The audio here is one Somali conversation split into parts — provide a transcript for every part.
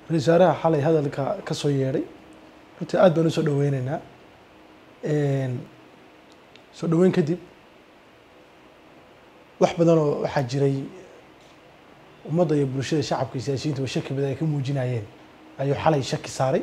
ra-iisul wasaaraha xalay hadalka ka soo yeedhay runtii aad baan u soo dhaweyneynaa soo dhaweyn kadib wax badanoo waxaa jiray ummadda iyo bulshada shacabka iyo siyaasiyiinta ba shaki badan ay ka muujinayeen ayuu xalay shaki saaray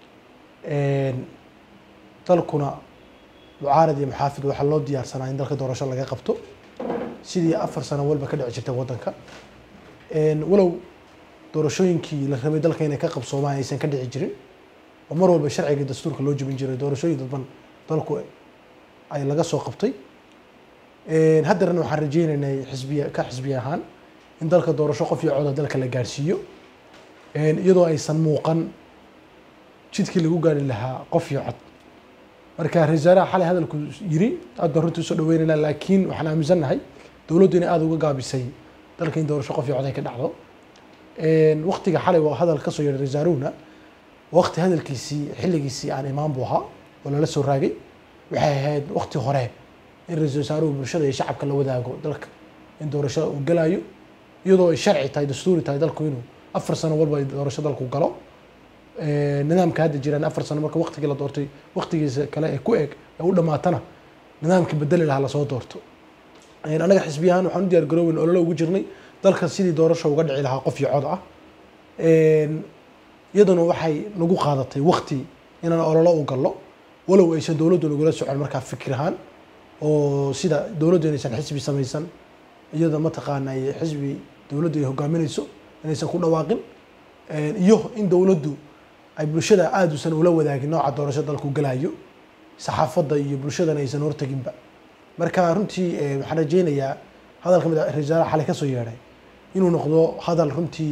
dalkuna mucaarad iyo muxaafid waxaa loo diyaarsanaa in dalka doorasho laga qabto sidii afar sano walba ka dhici jirtay waddanka walow doorashooyinkii la rabay dalka inay ka qabsoomaan aysan ka dhici jirin oo mar walba sharciga dastuurka loo jebin jiray doorashooyin dadban dalku ay laga soo qabtay haddeerna waxaan rajeyneynay xisbiya ka xisbi ahaan in dalka doorasho qof iyo coda dalka la gaarsiiyo iyadoo aysan muuqan jidkii lagu gaari lahaa qof iyo cod marka ra-isul wasaaraha xalay hadalku yiri aad baan runtii usoo dhaweyneynaa laakiin waxaan aaminsannahay dowladdu inay aada uga gaabisay dalka in doorasho qof iyo cod ay ka dhacdo waktiga xalay waa hadal kasoo yeedhay ra-isul wasaaruhuna wakti hadalkiisii xilligiisii aan imaan buu ahaa oo lala soo raagay waxay ahayd wakti hore in ra-isul wasaaruhu bulshada iyo shacabka la wadaago dalka in doorasho uu galayo iyadoo ay sharci tahay dastuuri tahay dalku inuu afar sano walba doorasho dalku galo nidaamka hadda jiraan afar sano marka waktigii la doortay waktigiisa kale ee ku eg ee u dhamaatana nidaamkii bedeli lahaa lasoo doorto annaga xisbi ahaan waxaan u diyaar garooweyn ololo ugu jirnay dalka sidii doorasho uga dhici lahaa qof iyo cod ah iyaduna waxay nagu qaadatay wakti inaan ololo u gallo walow aysan dowladdu nagula socon markaa fikir ahaan oo sida dowladdu inaysan xisbi samaysan iyada mataqaana xisbi dowladdu ay hogaaminayso inaysan ku dhawaaqin iyo in dowladdu ay bulshada aada usan ula wadaagin nooca doorasho dalku galayo saxaafadda iyo bulshadana aysan horteginba marka runtii waxaan rajeynayaa hadalka mid ra-isul wasaaraha xalay kasoo yeedhay inuu noqdo hadal runtii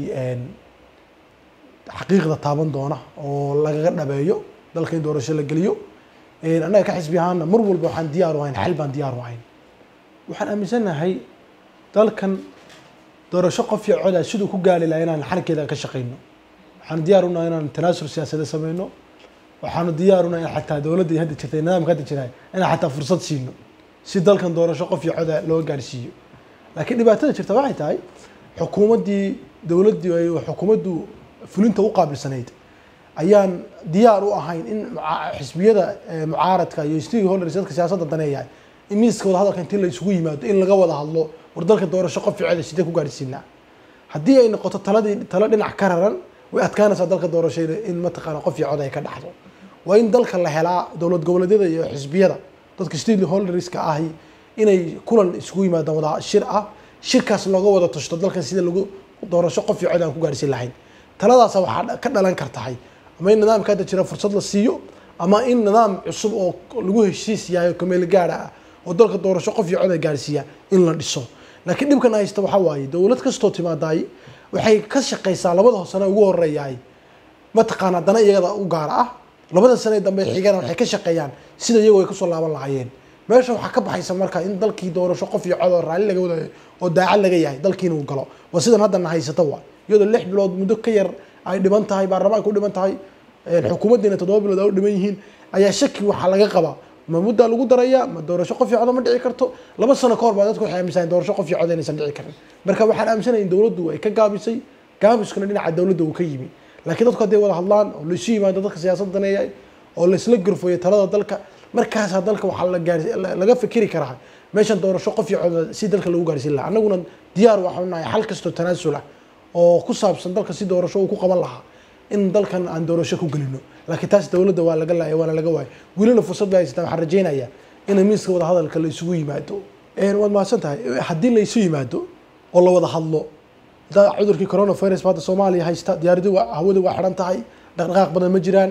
xaqiiqda taaban doona oo lagaga dhabeeyo dalka in doorasho la geliyo annaga ka xisbi ahaana mar walba waxaan diyaar u ahayn xal baan diyaar u ahayn waxaan aaminsannahay dalkan doorasho qof iyo coda siduu ku gaali lahaa inaan xalkeeda ka shaqeyno waxaanu diyaar unahay inaan tanaasur siyaasadeed sameyno waxaanu diyaar unahay in xataa dowladda hadda jirtay nidaamka hadda jira inaan xataa fursad siino si dalkan doorasho qof iyo coda loo gaarsiiyo laakiin dhibaatada jirta waxay tahay xukuumaddii dowladdii ay xukuumaddu fulinta u qaabilsanayd ayaan diyaar u ahayn in xisbiyada mucaaradka iyo stakeholders dadka siyaasadda daneeyahay in miiska wada hadalka intii la isugu yimaado in laga wada hadlo war dalka doorasho qof iyo coda sidee ku gaarsiinaa haddii ay noqoto taladii talo dhinac ka raran way adkaanaysaa dalka doorashada in mataqaana qof iyo cod ay ka dhaxdo waa in dalka la helaa dowlad goboleedyada iyo xisbiyada dadka stakeholderska ahi inay kulan isugu yimaadaan wada shir ah shirkaas looga wada tashto dalkan sida lagu doorasho qof iyo cod aan ku gaarsiin lahayn taladaasa waxaa ka dhalan kartahay ama in nidaamka hadda jira fursad la siiyo ama in nidaam cusub oo lagu heshiis yahay oo kameel gaara ah oo dalka doorasho qof iyo cod ay gaarsiiya in la dhiso laakiin dhibkan haysta waxaa waaye dowlad kastoo timaadaay waxay ka shaqeysaa labada sane ugu horeeyaay mataqaana dana iyagada u gaara ah labada sane dambe xigana waxay ka shaqeeyaan sida iyagoo ay kusoo laaban lahaayeen meesha waxaa ka baxaysa marka in dalkii doorasho qof iyo cod oo raalli laga wadayo oo daacad laga yahay dalkiina uu galo waa sidan haddana haysata waa iyadoo lix bilood muddo ka yar ay dhiman tahay baarlamaanka u dhiman tahay xukuumaddiina toddoba bilood ay u dhiman yihiin ayaa shaki waxaa laga qabaa ma muddaa lagu daraya ma doorasho qof iyo coda ma dhici karto laba sano kahor baa dadku waxay aaminsaneen doorasho qof iyo cod inaysan dhici karin marka waxaan aaminsanaya in dowladdu ay ka gaabisay gaabiskuna dhinaca dowladda uu ka yimi laakiin dadku hadday wada hadlaan oo laisu yimaado dadka siyaasadda daneeya oo laisla gurfayo talada dalka markaasaa dalka waxaa la gaarsi laga fikiri karaa meeshan doorasho qof iyo cod si dalka lagu gaarsiin lahaa annaguna diyaar waxaanu nahay xal kastoo tanaasul ah oo ku saabsan dalka si doorasho uu ku qaban lahaa in dalkan aan doorasho ku gelino laakiin taas dowladda waa laga laaya waana laga waaya welina fursad bay haysataa waxaan rajeynayaa in miiska wada hadalka la isugu yimaado waad mahadsan tahay haddii la isu yimaado oo la wada hadlo da cudurkii coronavirus ba hadda soomaaliya haysta diyaaradu waa hawada waa xiran tahay dhaqdhaqaaq badan ma jiraan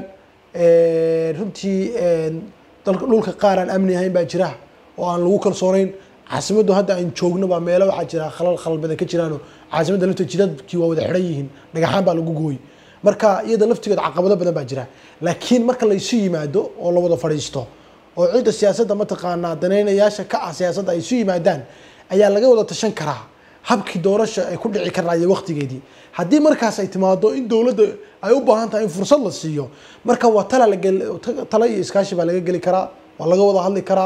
runtii dalka dhulka qaar aan amni ahayn baa jira oo aan lagu kalsoonayn caasimaddu hadda aan joogno baa meelo waxaa jira khalal khalal badan ka jiraano caasimadda lafteed jidadkii waa wada xiran yihiin dhagaxaan baa lagu gooy marka iyada laftigeed caqabado badan baa jira laakiin marka la isu yimaado oo la wada fadhiisto oo cidda siyaasadda mataqaanaa danaynayaasha ka ah siyaasadda ay isu yimaadaan ayaa laga wada tashan karaa habkii doorasha ay ku dhici karaayo waqtigeedii haddii markaas ay timaado in dowladda ay u baahan tahay in fursad la siiyo marka waa tala lagel tala iyo iskaashi baa laga geli karaa waa laga wada hadli karaa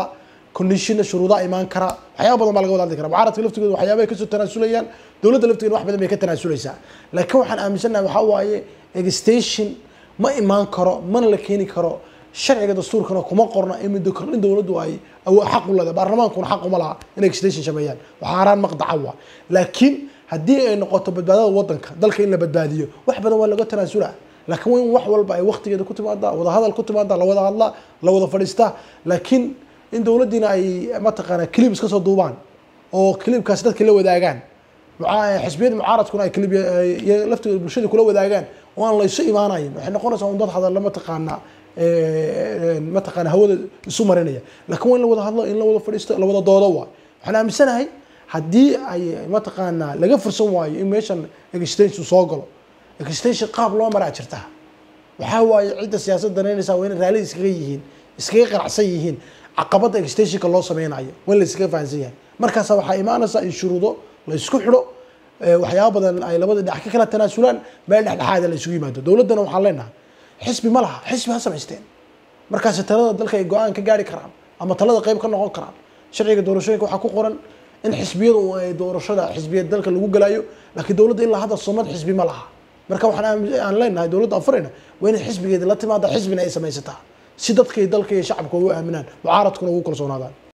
conditionna shuruudaa imaan kara waxyaaba badan baa laga wada hadli kara mucaaradka laftigooda waxyaabahay kasoo tanaasulayaan dowladda laftigeeda wax badan bay ka tanaasuleysaa laakiin waxaan aaminsannahay waxaa waaye extension ma imaan karo mana la keeni karo sharciga dastuurkana kuma qorna in muddo kordhin dowladdu ay awo- xaq u leedahay baarlamaankuna xaq uma laha inay extension sameeyaan waxaa haraan maqdaca waa laakiin haddii ay noqoto badbaadada wadanka dalka in la badbaadiyo wax badan waa laga tanaasulaa laakiin waa in wax walba ay waqtigeeda ku timaadaa wada hadal ku timaadaa la wada hadlaa la wada fadhiistaa laakiin in dowladdiina ay mataqaanaa clip iska soo duubaan oo clipkaas dadka la wadaagaan muca- xisbiyada mucaaradkuna ay clip iyaga laftigooda bulshada kula wadaagaan oo aan la isu imaanayin waxay noqonaysaa un dad hadalla mataqaanaa mataqaana hawada isu marinaya laakiin waa in la wada hadlo in la wada fadhiisto la wada doodo waa waxaan aaminsanahay haddii ay mataqaanaa laga fursan waayo in meeshan extension soo galo extension qaab loo maraa jirtaa waxaa waaye cidda siyaasad danaynaysa waa inay raalli iskaga yihiin iskaga qanacsan yihiin caqabada extensionka loo sameynayo waa in la iskaga fahansan yahay markaasa waxaa imaanaysa in shuruudo la isku xidho eh, waxyaaba badan ay labada dhinac ka kala tanaasulaan meel dhexdhexaada la isugu yimaado dowladdana waxaan leenahay xisbi ma laha xisbi ha samaysteen markaasi talada dalka ay go-aan ka gaari karaan ama talada qayb ka noqon karaan sharciga doorashooyinka waxaa ku qoran in xisbiyadu ay doorashada xisbiyad dalka lagu galayo laakiin dowladda ilaa hadda sunnad xisbi ma laha marka waxaan aamin- aan leenahay dowladda afurayna waa inay xisbigeeda la timaada xisbina ay samaysataa si dadka iyo dalka iyo shacabka ugu aaminaan mucaaradkuna ugu kalsoonaadaan